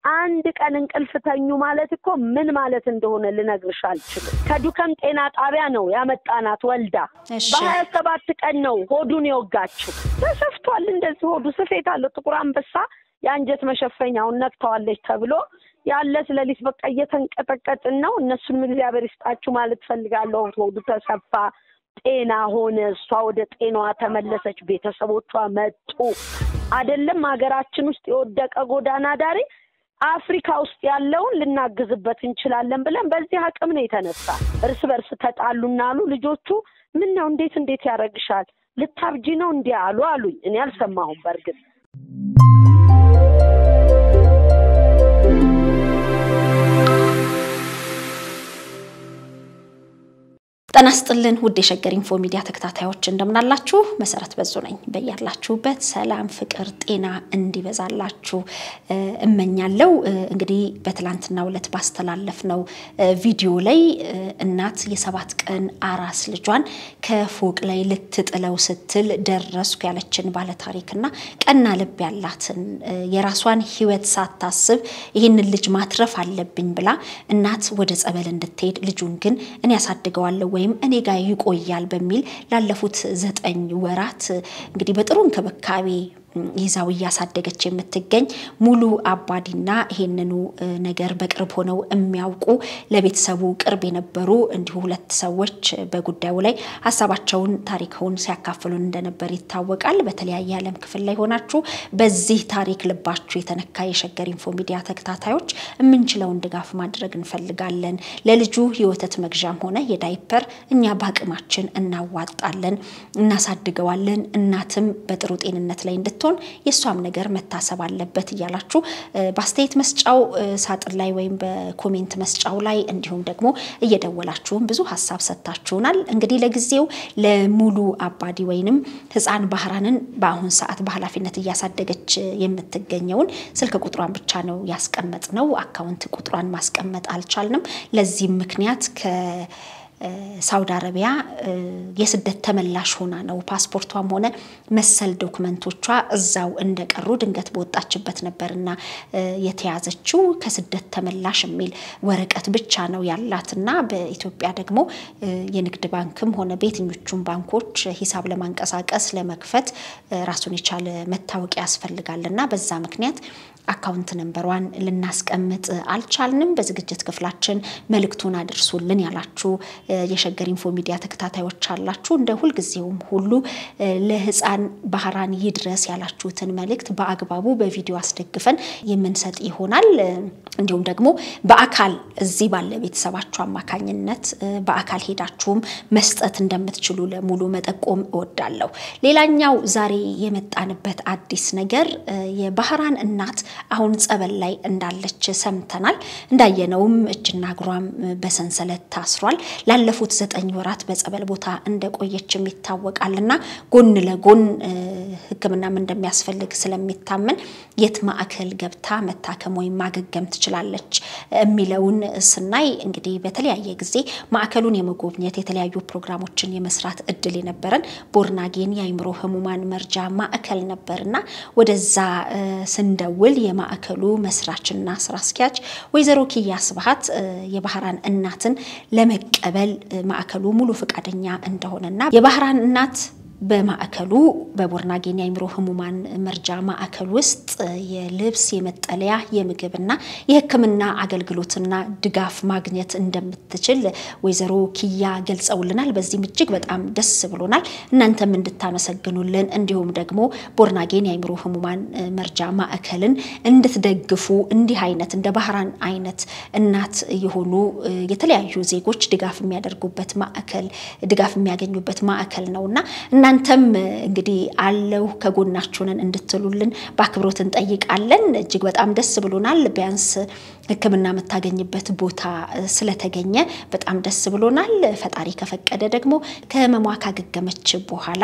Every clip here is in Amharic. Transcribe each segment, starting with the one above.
አንድ ቀን እንቅልፍ ተኙ ማለት እኮ ምን ማለት እንደሆነ ልነግርሽ አልችልም። ከዱከም ጤና ጣቢያ ነው ያመጣናት ወልዳ እሺ በሀያ ሰባት ቀን ነው ሆዱን የወጋችው። ተሰፍቷል። እንደዚህ ሆዱ ስፌት አለው። ጥቁር አንበሳ የአንጀት መሸፈኛውን ነክተዋለች ተብሎ ያለ ስለሊት በቃ እየተንቀጠቀጥን ነው። እነሱንም እግዚአብሔር ይስጣችሁ ማለት ፈልጋለሁ። ሆዱ ተሰፋ፣ ጤና ሆነ። እሷ ወደ ጤናዋ ተመለሰች። ቤተሰቦቿ መጡ። አይደለም ሀገራችን ውስጥ የወደቀ ጎዳና ዳሪ አፍሪካ ውስጥ ያለውን ልናግዝበት እንችላለን ብለን በዚህ አቅም ነው የተነሳ። እርስ በርስ ተጣሉና አሉ ልጆቹ ምን ነው እንዴት እንዴት ያደርግሻል ልታብጂ ነው እንዲህ አሉ አሉኝ። እኔ አልሰማሁም በእርግጥ ጤና ይስጥልን ውድ የሸገር ኢንፎ ሚዲያ ተከታታዮች እንደምናላችሁ። መሰረት በዙ ነኝ። በያላችሁበት ሰላም፣ ፍቅር፣ ጤና እንዲበዛላችሁ እ እመኛለሁ። እ እንግዲህ በትላንትናው ዕለት ባስተላለፍነው እ ቪዲዮ ላይ እ እናት የሰባት ቀን አራስ ልጇን ከፎቅ ላይ ልትጥለው ስትል ደረስኩ ያለችን ባለታሪክና ቀና ልብ ያላትን እ የራሷን ሕይወት ሳታስብ ይህንን ልጅ ማትረፍ አለብኝ ብላ እናት ወደ ጸበል እንድትሄድ ልጁን ግን እኔ ያሳድገዋለሁ ወይም እኔ ጋር ይቆያል በሚል ላለፉት ዘጠኝ ወራት እንግዲህ በጥሩ እንክብካቤ ይዛው እያሳደገች የምትገኝ ሙሉ አባዲና ይሄንኑ እ ነገር በቅርብ ሆነው የሚያውቁ ለቤተሰቡ ቅርብ የነበሩ እንዲሁ ሁለት ሰዎች በጉዳዩ ላይ ሀሳባቸውን ታሪክውን ሲያካፍሉን እንደነበር ይታወቃል። በተለያየ ዓለም ክፍል ላይ ሆናችሁ በዚህ ታሪክ ልባችሁ የተነካ የሸገር ኢንፎ ሚዲያ ተከታታዮች የምንችለውን ድጋፍ ማድረግ እንፈልጋለን። ለልጁ የወተት መግዣም ሆነ የዳይፐር እኛ በአቅማችን እናዋጣለን፣ እናሳድገዋለን። እናትም በጥሩ ጤንነት ላይ እንድትሆን የእሷም ነገር መታሰብ አለበት እያላችሁ እ በአስተያየት መስጫው እ ሳጥን ላይ ወይም በኮሜንት መስጫው ላይ እንዲሁም ደግሞ እየደወላችሁም ብዙ ሀሳብ ሰጥታችሁናል። እንግዲህ ለጊዜው ለሙሉ አባዲ ወይንም ሕፃን ባህራንን በአሁን ሰዓት በኃላፊነት እያሳደገች የምትገኘውን ስልክ ቁጥሯን ብቻ ነው ያስቀመጥ ነው። አካውንት ቁጥሯን ማስቀመጥ አልቻልንም። ለዚህም ምክንያት ከ ሳውዲ አረቢያ የስደት ተመላሽ ሆና ነው። ፓስፖርቷም ሆነ መሰል ዶክመንቶቿ እዛው እንደቀሩ ድንገት በወጣችበት ነበርና የተያዘችው ከስደት ተመላሽ የሚል ወረቀት ብቻ ነው ያላትና በኢትዮጵያ ደግሞ የንግድ ባንክም ሆነ በየትኞቹም ባንኮች ሂሳብ ለማንቀሳቀስ ለመክፈት ራሱን የቻለ መታወቂያ ያስፈልጋልና በዛ ምክንያት አካውንት ነንበሯን ልናስቀምጥ አልቻልንም። በዝግጅት ክፍላችን መልእክቱን አድርሱልን ያላችሁ የሸገር ኢንፎ ሚዲያ ተከታታዮች አላችሁ። እንደ ሁልጊዜውም ሁሉ ለሕፃን ባህራን ይድረስ ያላችሁትን መልእክት በአግባቡ በቪዲዮ አስደግፈን የምንሰጥ ይሆናል። እንዲሁም ደግሞ በአካል እዚህ ባለ ቤተሰባችሁ አማካኝነት በአካል ሄዳችሁም መስጠት እንደምትችሉ ለሙሉ መጠቆም እወዳለሁ። ሌላኛው ዛሬ የመጣንበት አዲስ ነገር የባህራን እናት አሁን ጸበል ላይ እንዳለች ሰምተናል። እንዳየነውም እጅና እግሯም በሰንሰለት ታስሯል። ላለፉት ዘጠኝ ወራት በጸበል ቦታ እንደቆየችም ይታወቃልና ጎን ለጎን ሕክምናም እንደሚያስፈልግ ስለሚታመን የት ማዕከል ገብታ መታከም ወይም ማገገም ትችላለች የሚለውን ስናይ እንግዲህ በተለያየ ጊዜ ማዕከሉን የመጎብኘት የተለያዩ ፕሮግራሞችን የመስራት እድል የነበረን ቦርናጌን የአይምሮ ህሙማን መርጃ ማዕከል ነበርና ወደዛ ስንደውል የማዕከሉ መስራችና ስራ አስኪያጅ ወይዘሮ ኪያ ስብሀት የባህራን እናትን ለመቀበል ማዕከሉ ሙሉ ፈቃደኛ እንደሆነና የባህራን እናት በማዕከሉ በቦርናጌን የአይምሮ ህሙማን መርጃ ማዕከል ውስጥ የልብስ፣ የመጠለያ፣ የምግብና የሕክምና አገልግሎትና ድጋፍ ማግኘት እንደምትችል ወይዘሮ ኪያ ገልጸውልናል። በዚህም እጅግ በጣም ደስ ብሎናል። እናንተም እንድታመሰግኑልን እንዲሁም ደግሞ ቦርናጌን የአይምሮ ህሙማን መርጃ ማዕከልን እንድትደግፉ እንዲህ አይነት እንደ ባህራን አይነት እናት የሆኑ የተለያዩ ዜጎች ድጋፍ የሚያደርጉበት ማዕከል ድጋፍ የሚያገኙበት ማዕከል ነውና እናንተም እንግዲህ አለው ከጎናችሁ ነን እንድትሉልን በአክብሮት እንጠይቃለን። እጅግ በጣም ደስ ብሎናል። ቢያንስ ሕክምና የምታገኝበት ቦታ ስለተገኘ በጣም ደስ ብሎናል። ፈጣሪ ከፈቀደ ደግሞ ከህመሟ ካገገመች በኋላ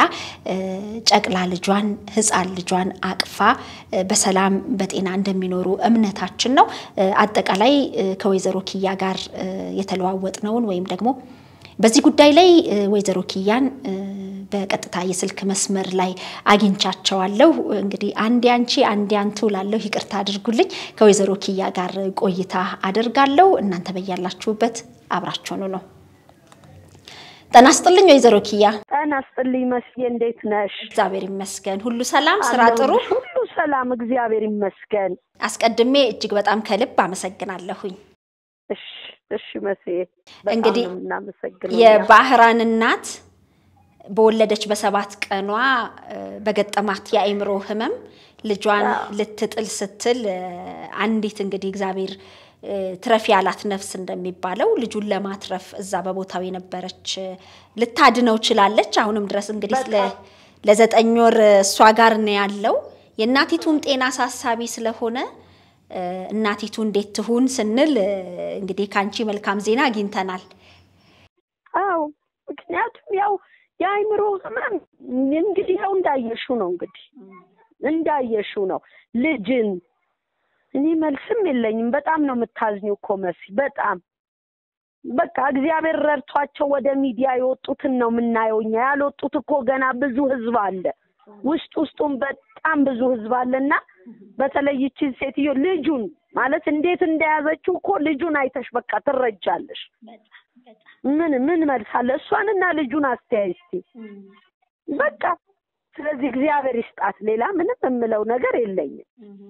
ጨቅላ ልጇን ሕፃን ልጇን አቅፋ በሰላም በጤና እንደሚኖሩ እምነታችን ነው። አጠቃላይ ከወይዘሮ ኪያ ጋር የተለዋወጥነውን ወይም ደግሞ በዚህ ጉዳይ ላይ ወይዘሮ ኪያን በቀጥታ የስልክ መስመር ላይ አግኝቻቸዋለሁ። እንግዲህ አንዴ አንቺ አንዴ አንቱ ላለሁ ይቅርታ አድርጉልኝ። ከወይዘሮ ኪያ ጋር ቆይታ አደርጋለሁ። እናንተ በያላችሁበት አብራችሁኑ ነው። ጤና ይስጥልኝ ወይዘሮ ኪያ። ጤና ይስጥልኝ መስዬ፣ እንዴት ነሽ? እግዚአብሔር ይመስገን። ሁሉ ሰላም፣ ስራ ጥሩ? ሁሉ ሰላም፣ እግዚአብሔር ይመስገን። አስቀድሜ እጅግ በጣም ከልብ አመሰግናለሁኝ። እሺ እሺ መስዬ፣ እንግዲህ እናመሰግናለን። የባህራን እናት በወለደች በሰባት ቀኗ በገጠማት የአእምሮ ህመም ልጇን ልትጥል ስትል አንዲት እንግዲህ እግዚአብሔር ትረፍ ያላት ነፍስ እንደሚባለው ልጁን ለማትረፍ እዛ በቦታው የነበረች ልታድነው ችላለች። አሁንም ድረስ እንግዲህ ለዘጠኝ ወር እሷ ጋር ነው ያለው። የእናቲቱም ጤና አሳሳቢ ስለሆነ እናቲቱ እንዴት ትሁን ስንል እንግዲህ ከአንቺ መልካም ዜና አግኝተናል። አዎ ምክንያቱም ያው የአእምሮ ህመም እንግዲህ ያው እንዳየሹ ነው እንግዲህ እንዳየሹ ነው ልጅን እኔ መልስም የለኝም። በጣም ነው የምታዝኒው እኮ መሲ፣ በጣም በቃ እግዚአብሔር ረድቷቸው ወደ ሚዲያ የወጡትን ነው የምናየው እኛ። ያልወጡት እኮ ገና ብዙ ህዝብ አለ፣ ውስጥ ውስጡን በጣም ብዙ ህዝብ አለና በተለይ ይቺን ሴትዮ ልጁን ማለት እንዴት እንደያዘችው እኮ ልጁን አይተሽ በቃ ትረጃለሽ። ምን ምን መልስ አለ? እሷንና ልጁን አስተያይ እስቲ በቃ። ስለዚህ እግዚአብሔር ይስጣት፣ ሌላ ምንም የምለው ነገር የለኝም።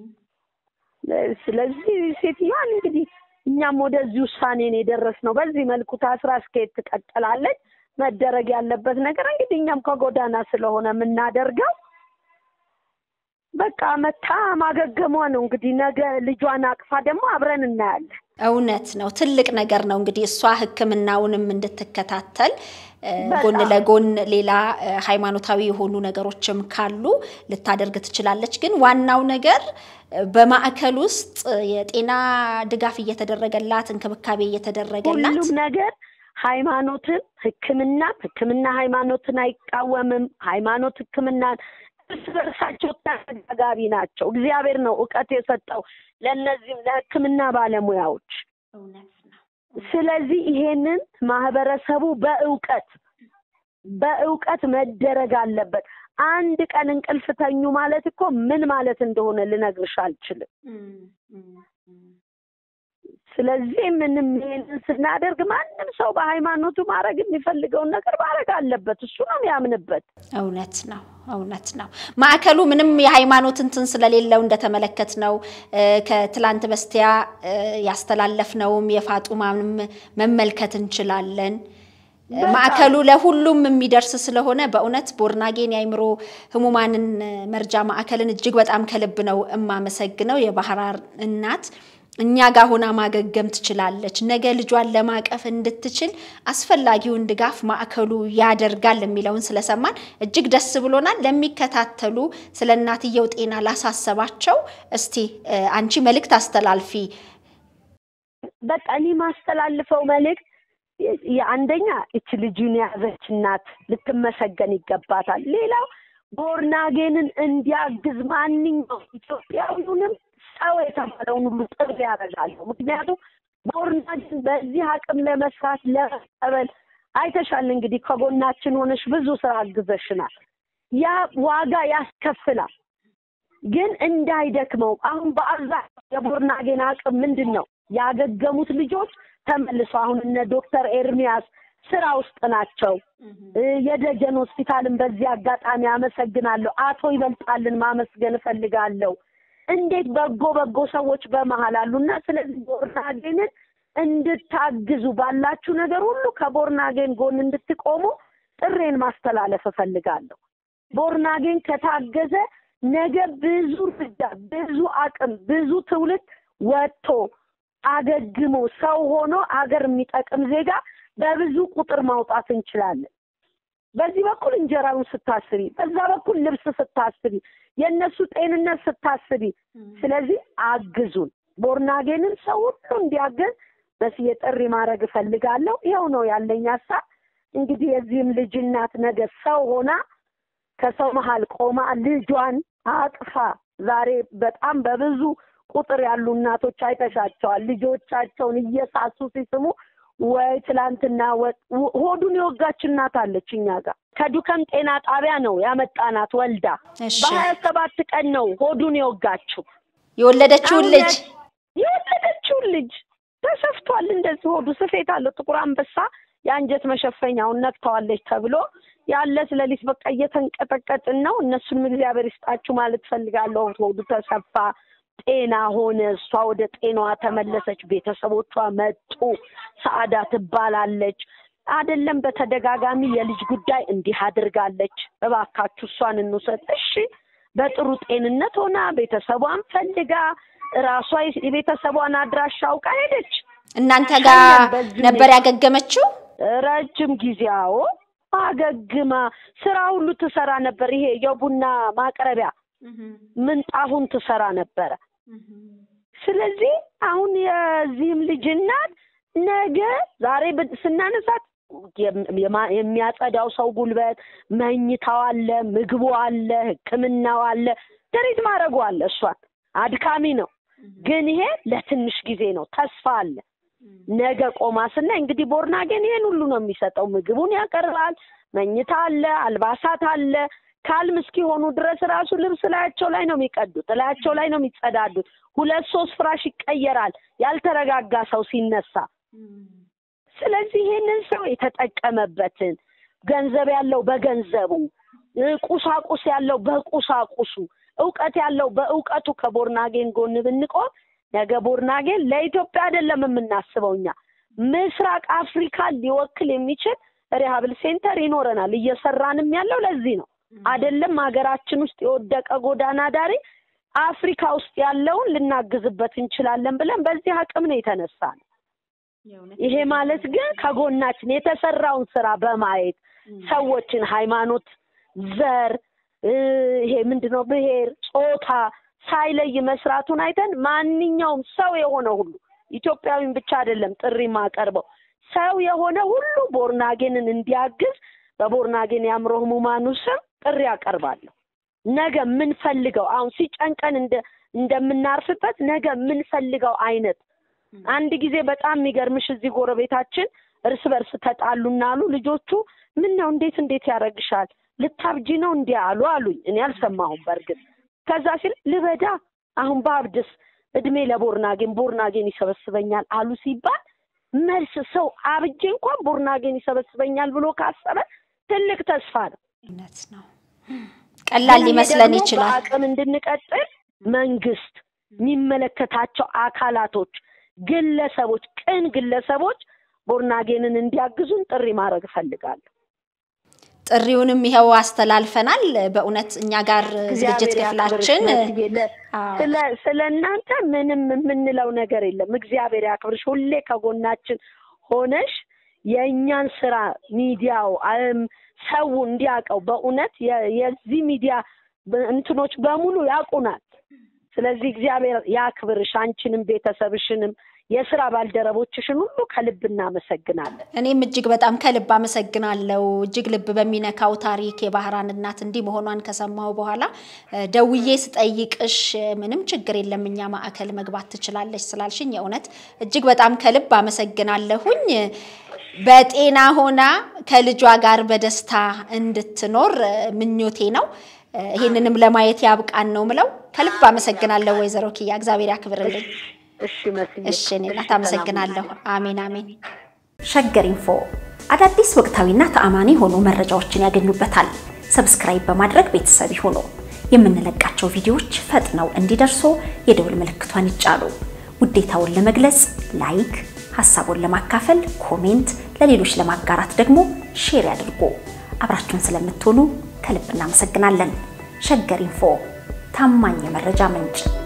ስለዚህ ሴትዮዋን እንግዲህ እኛም ወደዚህ ውሳኔ ነው የደረስነው። በዚህ መልኩ ታስራ እስከየት ትቀጥላለች? መደረግ ያለበት ነገር እንግዲህ እኛም ከጎዳና ስለሆነ የምናደርገው በቃ መታ ማገገሟ ነው። እንግዲህ ነገ ልጇን አቅፋ ደግሞ አብረን እናያለን። እውነት ነው፣ ትልቅ ነገር ነው። እንግዲህ እሷ ሕክምናውንም እንድትከታተል ጎን ለጎን ሌላ ሃይማኖታዊ የሆኑ ነገሮችም ካሉ ልታደርግ ትችላለች። ግን ዋናው ነገር በማዕከል ውስጥ የጤና ድጋፍ እየተደረገላት እንክብካቤ እየተደረገላት ሁሉም ነገር ሃይማኖትን፣ ሕክምናም ሕክምና ሃይማኖትን አይቃወምም። ሃይማኖት ሕክምናን እርስ በርሳቸው ተነጋጋሪ ናቸው። እግዚአብሔር ነው እውቀት የሰጠው ለእነዚህም ለሕክምና ባለሙያዎች። ስለዚህ ይሄንን ማህበረሰቡ በእውቀት በእውቀት መደረግ አለበት። አንድ ቀን እንቅልፍ ተኙ ማለት እኮ ምን ማለት እንደሆነ ልነግርሽ አልችልም። ስለዚህ ምንም ይሄንን ስናደርግ ማንም ሰው በሃይማኖቱ ማድረግ የሚፈልገውን ነገር ማድረግ አለበት። እሱ ነው የሚያምንበት። እውነት ነው፣ እውነት ነው። ማዕከሉ ምንም የሃይማኖት እንትን ስለሌለው እንደተመለከት ነው ከትላንት በስቲያ ያስተላለፍነውም የፋጡማንም መመልከት እንችላለን። ማዕከሉ ለሁሉም የሚደርስ ስለሆነ በእውነት ቦርናጌን የአእምሮ ህሙማንን መርጃ ማዕከልን እጅግ በጣም ከልብ ነው እማመሰግነው። የባህራን እናት እኛ ጋር ሆና ማገገም ትችላለች። ነገ ልጇን ለማቀፍ እንድትችል አስፈላጊውን ድጋፍ ማዕከሉ ያደርጋል የሚለውን ስለሰማን እጅግ ደስ ብሎናል። ለሚከታተሉ ስለ እናትየው ጤና ላሳሰባቸው እስቲ አንቺ መልእክት አስተላልፊ። በቃ እኔ ማስተላልፈው መልእክት አንደኛ እች ልጁን የያዘች እናት ልትመሰገን ይገባታል። ሌላው ቦርናጌንን እንዲያግዝ ማንኛውም ኢትዮጵያዊውንም ሰው የተባለውን ሁሉ ጥሪ ያደርጋለሁ። ምክንያቱም ቦርናጌን በዚህ አቅም ለመስራት ለመቀበል አይተሻል። እንግዲህ ከጎናችን ሆነሽ ብዙ ስራ አግዘሽናል። ያ ዋጋ ያስከፍላል። ግን እንዳይደክመው አሁን በአብዛኛው የቦርናጌን አቅም ምንድን ነው? ያገገሙት ልጆች ተመልሶ አሁን እነ ዶክተር ኤርሚያስ ስራ ውስጥ ናቸው። የደጀን ሆስፒታልን በዚህ አጋጣሚ አመሰግናለሁ። አቶ ይበልጣልን ማመስገን እፈልጋለሁ። እንዴት በጎ በጎ ሰዎች በመሀል አሉና ስለዚህ ቦርናጌንን እንድታግዙ ባላችሁ ነገር ሁሉ ከቦርናጌን ጎን እንድትቆሙ ጥሬን ማስተላለፍ እፈልጋለሁ። ቦርናጌን ከታገዘ ነገ ብዙ እርምጃ፣ ብዙ አቅም፣ ብዙ ትውልድ ወጥቶ አገግሞ ሰው ሆኖ አገር የሚጠቅም ዜጋ በብዙ ቁጥር ማውጣት እንችላለን። በዚህ በኩል እንጀራውን ስታስቢ፣ በዛ በኩል ልብስ ስታስቢ፣ የእነሱ ጤንነት ስታስቢ፣ ስለዚህ አግዙን። ቦርናጌንን ሰው ሁሉ እንዲያገዝ በስዬ ጥሪ ማድረግ እፈልጋለሁ። ይኸው ነው ያለኝ ሀሳብ። እንግዲህ የዚህም ልጅ እናት ነገ ሰው ሆና ከሰው መሀል ቆማ ልጇን አቅፋ ዛሬ በጣም በብዙ ቁጥር ያሉ እናቶች አይተሻቸዋል። ልጆቻቸውን እየሳሱ ሲስሙ ወይ ትላንትና ሆዱን የወጋች እናት አለች እኛ ጋር ከዱከም ጤና ጣቢያ ነው ያመጣናት ወልዳ እሺ በሀያ ሰባት ቀን ነው ሆዱን የወጋችው የወለደችውን ልጅ የወለደችውን ልጅ ተሰፍቷል። እንደዚህ ሆዱ ስፌት አለው። ጥቁር አንበሳ የአንጀት መሸፈኛውን ነክተዋለች ተብሎ ያለ ስለሊት በቃ እየተንቀጠቀጥን ነው። እነሱንም እግዚአብሔር ይስጣችሁ ማለት ፈልጋለሁ። ሆዱ ተሰፋ፣ ጤና ሆነ። እሷ ወደ ጤናዋ ተመለሰች። ቤተሰቦቿ መጡ። ሰአዳ ትባላለች። አይደለም በተደጋጋሚ የልጅ ጉዳይ እንዲህ አድርጋለች። እባካችሁ እሷን እንውሰድ። እሺ በጥሩ ጤንነት ሆና ቤተሰቧን ፈልጋ ራሷ የቤተሰቧን አድራሻ አውቃ ሄደች። እናንተ ጋር ነበር ያገገመችው? ረጅም ጊዜ አዎ፣ አገግማ ስራ ሁሉ ትሰራ ነበር። ይሄ የቡና ማቅረቢያ ምንጣፉን ትሰራ ነበረ። ስለዚህ አሁን የዚህም ልጅ እናት ነገ ዛሬ ብ- ስናነሳት የም- የማ- የሚያጸዳው ሰው ጉልበት፣ መኝታው አለ፣ ምግቡ አለ፣ ሕክምናው አለ፣ ትሪት ማድረጉ አለ። እሷን አድካሚ ነው፣ ግን ይሄ ለትንሽ ጊዜ ነው። ተስፋ አለ። ነገ ቆማ ስናይ እንግዲህ ቦርናጌን ይሄን ሁሉ ነው የሚሰጠው። ምግቡን ያቀርባል፣ መኝታ አለ፣ አልባሳት አለ። ካልም እስኪሆኑ ድረስ ራሱ ልብስ ላያቸው ላይ ነው የሚቀዱት፣ ላያቸው ላይ ነው የሚጸዳዱት። ሁለት ሶስት ፍራሽ ይቀየራል ያልተረጋጋ ሰው ሲነሳ። ስለዚህ ይሄንን ሰው የተጠቀመበትን ገንዘብ ያለው በገንዘቡ እ ቁሳቁስ ያለው በቁሳቁሱ እውቀት ያለው በእውቀቱ ከቦርናጌን ጎን ብንቆም ነገ ቦርናጌን ለኢትዮጵያ አይደለም የምናስበው እኛ ምስራቅ አፍሪካን ሊወክል የሚችል ሪሃብል ሴንተር ይኖረናል። እየሰራንም ያለው ለዚህ ነው። አይደለም ሀገራችን ውስጥ የወደቀ ጎዳና ዳሪ አፍሪካ ውስጥ ያለውን ልናግዝበት እንችላለን ብለን በዚህ አቅም ነው የተነሳ ነው። ይሄ ማለት ግን ከጎናችን የተሰራውን ስራ በማየት ሰዎችን ሃይማኖት፣ ዘር እ ይሄ ምንድነው ብሔር፣ ጾታ ሳይለይ መስራቱን አይተን ማንኛውም ሰው የሆነ ሁሉ ኢትዮጵያዊን ብቻ አይደለም ጥሪ ማቀርበው ሰው የሆነ ሁሉ ቦርናጌንን እንዲያግዝ በቦርናጌን የአእምሮ ህሙማኑ ስም ጥሪ አቀርባለሁ። ነገ የምንፈልገው አሁን ሲጨንቀን እንደ እንደምናርፍበት ነገ የምንፈልገው አይነት አንድ ጊዜ በጣም የሚገርምሽ እዚህ ጎረቤታችን እርስ በርስ ተጣሉና አሉ ልጆቹ ምን ነው እንዴት እንዴት ያደርግሻል ልታብጂ ነው እንዲህ አሉ አሉኝ እኔ አልሰማሁም በእርግጥ ከዛ ሲል ልበዳ አሁን በአብድስ እድሜ ለቦርናጌን ቦርናጌን ይሰበስበኛል አሉ ሲባል መልስ ሰው አብጄ እንኳን ቦርናጌን ይሰበስበኛል ብሎ ካሰበ ትልቅ ተስፋ ነው እውነት ነው። ቀላል ግን ሊመስለን ደግሞ ይችላል። በአቅም እንድንቀጥል መንግስት፣ የሚመለከታቸው አካላቶች፣ ግለሰቦች፣ ቅን ግለሰቦች ቦርናጌንን እንዲያግዙን ጥሪ ማድረግ እፈልጋለሁ። ጥሪውንም ይኸው አስተላልፈናል። በእውነት እኛ ጋር ዝግጅት እግዚአብሔር ያክብርሽ ክፍላችን መስዬ። ለ- አዎ፣ ስለ ስለ እናንተ ምንም የምንለው ነገር የለም። እግዚአብሔር ያክብርሽ። ሁሌ ከጎናችን ሆነሽ የእኛን ስራ ሚዲያው አም ሰው እንዲያውቀው በእውነት የ- የዚህ ሚዲያ በ- እንትኖች በሙሉ ያውቁናል። ስለዚህ እግዚአብሔር ያክብርሽ፣ አንቺንም ቤተሰብሽንም የስራ ባልደረቦችሽን ሁሉ ከልብ እናመሰግናለን። እኔም እጅግ በጣም ከልብ አመሰግናለሁ። እጅግ ልብ በሚነካው ታሪክ የባህራን እናት እንዲህ መሆኗን ከሰማሁ በኋላ እ፣ ደውዬ ስጠይቅሽ እ፣ ምንም ችግር የለም እኛ ማዕከል መግባት ትችላለች ስላልሽኝ የእውነት እጅግ በጣም ከልብ አመሰግናለሁኝ። በጤና ሆና ከልጇ ጋር በደስታ እንድትኖር እ፣ ምኞቴ ነው። እ፣ ይህንንም ለማየት ያብቃን ነው ምለው። ከልብ አመሰግናለሁ ወይዘሮ ኪያ፣ እግዚአብሔር ያክብርልኝ። እሺ መስዬ፣ እሺ እኔ እናት ሰላም አመሰግናለሁ። አሜን አሜን። ሸገር ኢንፎ አዳዲስ ወቅታዊና ተአማኒ የሆኑ መረጃዎችን ያገኙበታል። ሰብስክራይብ በማድረግ ቤተሰብ ይሁኑ። የምንለቃቸው ቪዲዮዎች ፈጥነው እንዲደርሱ የደውል ምልክቷን ይጫኑ። ውዴታውን ለመግለጽ ላይክ፣ ሀሳቡን ለማካፈል ኮሜንት፣ ለሌሎች ለማጋራት ደግሞ ሼር ያድርጉ። አብራችሁን ስለምትሆኑ ከልብ እናመሰግናለን። ሸገር ኢንፎ ታማኝ የመረጃ ምንጭ